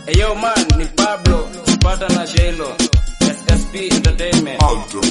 Yo man, ni Pablo, Sparta na Shelo. SSP Entertainment.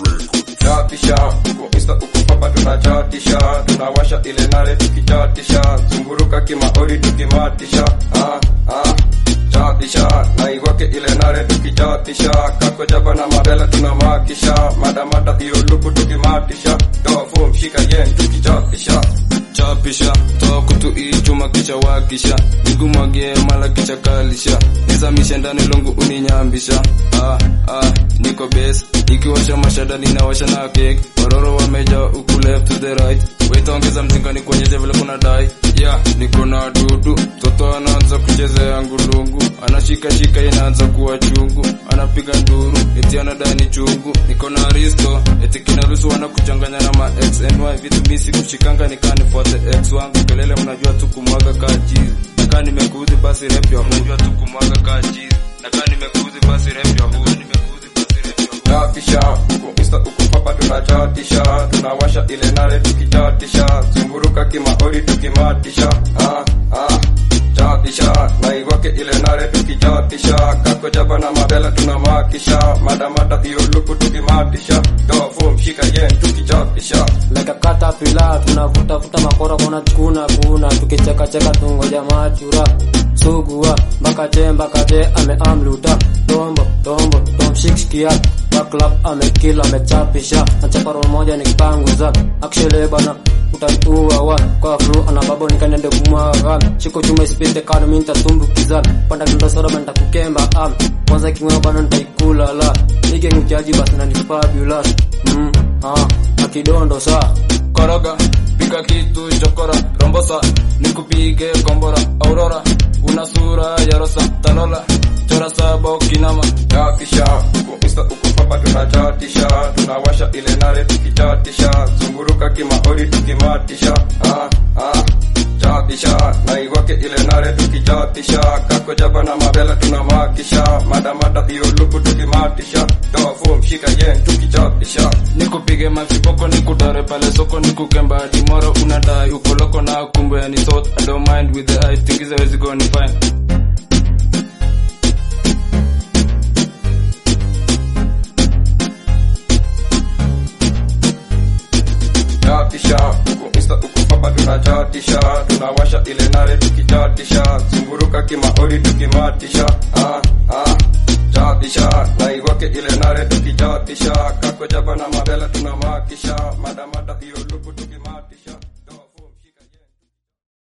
chatisha uko insta uko papa tunachatisha tunawasha ile nare tukichatisha zunguruka kimaori tukimatisha ah, ah, chatisha naiwake ile nare tukichatisha kako jaba na mabela tunamakisha madamada hiyo luku tukimatisha tofu mshika yen tukichatisha chapisha toa kutu ichuma kicha wakisha nigumwagie mala kicha kalisha nizamishe ndani lungu uninyambisha ah, ah, niko base ikiwasha mashada ninawasha na kek waroro wameja uku left to the right wetaongeza mzinga ni kuonyesha vile kuna dai yeah, niko na dudu toto anaanza kuchezea ngulungu anashikashika inaanza kuwa chungu anapiga nduru eti anadai ni chungu niko na risto eti kinaruhusu wana kuchanganya na ma x and y vitu misi kushikanga nikanifuate x wangu kelele mnajua tu kumwaga kaa chizi nakaa nimekuudhi basi rep ya mnajua tu kumwaga kaa chizi nakaa nimekuudhi basi rep ya huu nimekuudhi basi rep ya huu chatisha uko insta uko papa tunachatisha tunawasha ile nare tukichatisha zunguruka kimaori tukimatisha ah, ah, chatisha naiwake ile nare tukichatisha kako jaba na mabela tunamakisha madamada hiyo luku tukimatisha tofu mshika yen tukichatisha like a caterpillar tunavutafuta makora kona kuna kuna tukichekacheka tungoja machura sugua mpaka je mpaka je ameamluta tombo tombo tomshikskia baklap amekila amechapisha nachaparo moja nikipanguza akshele bana utatua wa kwa flu ana babo nikanende kumwaga shiko chuma isipite kano mimi nitatumbukiza panda kindo soda bana nitakukemba am kwanza kimweo bana nitaikula la nige ngujaji basi na ni fabulous mm ah akidondo saa koroga pika kitu chokora rombosa nikupige kombora aurora una sura ya rosa talola chora saba ukinama chatisha uko insta uko papa tunachatisha tunawasha ile nare tukichatisha zunguruka kimaori tukimatisha ah, ah, chatisha naiwake ile nare tukichatisha kako jaba na mabela tunamakisha madamada hiyo luku tukimatisha tofu mshika yen tukichatisha nikupige mafipoko nikutare pale soko nikukemba dimoro unadai ukoloko na kumbe ni sort I don't mind with the eye tingize wezi go ni fine chatisha uko insta uko papa tunachatisha tunawasha ile nare tukichatisha zunguruka kimaori tukimatisha ah, ah, chatisha naiwake ile nare tukichatisha kako jaba na mabela tunamakisha madamada hiyo luku tukimatisha